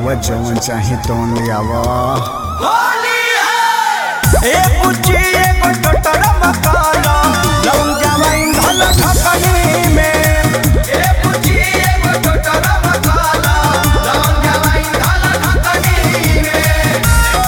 आवा जवन चाहे तवन ले आवा ए पुची एगो टोटर मकाला लौंग जवाइन धल ठकनी में ए पुची एगो टोटर मकाला लौंग जवाइन धल ठकनी में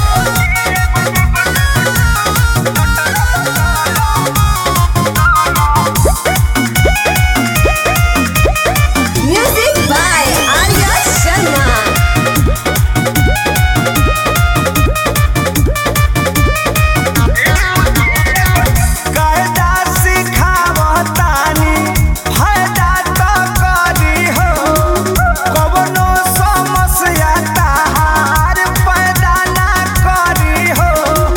Music by Arya Sharma. कायदा सिखावतानी फायदा तो करी हो कवनो समस्या ताहार पैदा ना करी हो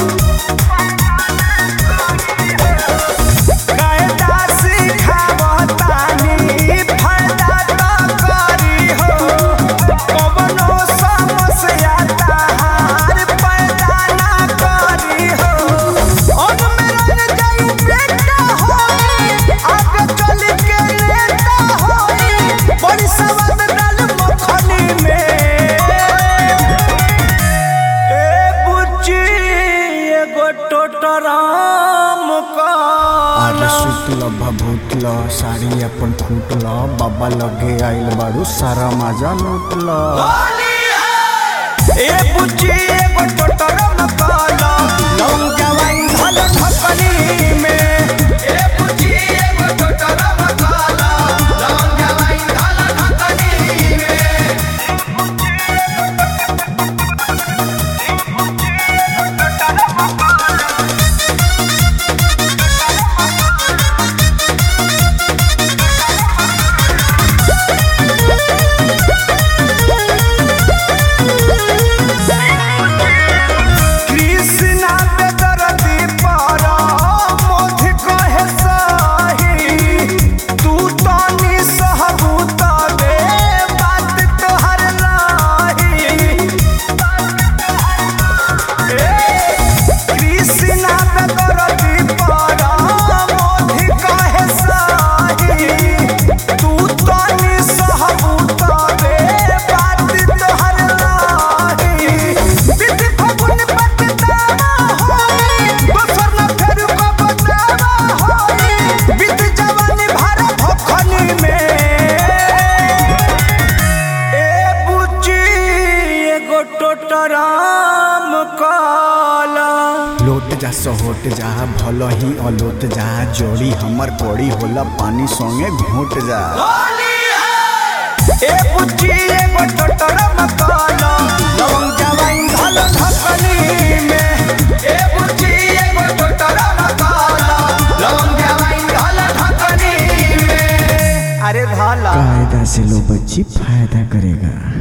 कायदा सिखावतानी फायदा तो करी हो कवनो समस्या ताहार पैदा ना करी हो और मेरा जाई बेटा होई आगे चल के नेता होई बड़ी सवाद डाल मखनी में ए बुच्ची एगो टोटराम का अरे सुतल भभूतल साड़ी अपन फूटल बाबा लगे आइल बारू सारा मजा लूटल ए बुच्ची एगो टोटराम काला लौंग जवाइन धल ठकनी में ए बुच्ची एगो टोटराम काला लौंग जवाइन धल ठकनी में कृष्णा पे दरदी पारा मोधि कहे सही तू तो निसहबूत बे बात तोहर नाही कृष्णा पे दरदी पारा मोधि कहे सही तू तो निसहबूत बे बात तोहर नाही बिति फगुन पटतावा होई दोसर न फेर को बतावा होई बित जवानी भरा भखनी में ए बुच्ची एगो टोटराम काला लोट जा सहोट जा भल ही अलोट जा जोड़ी हमर कोड़ी होला पानी संगे घोट जा ए बुच्ची एगो टोटराम काला लवंग जवाइन धल ठकनी में ए बुच्ची एगो टोटराम काला लवंग जवाइन धल ठकनी में अरे धाला कायदा से लो बच्ची फायदा करेगा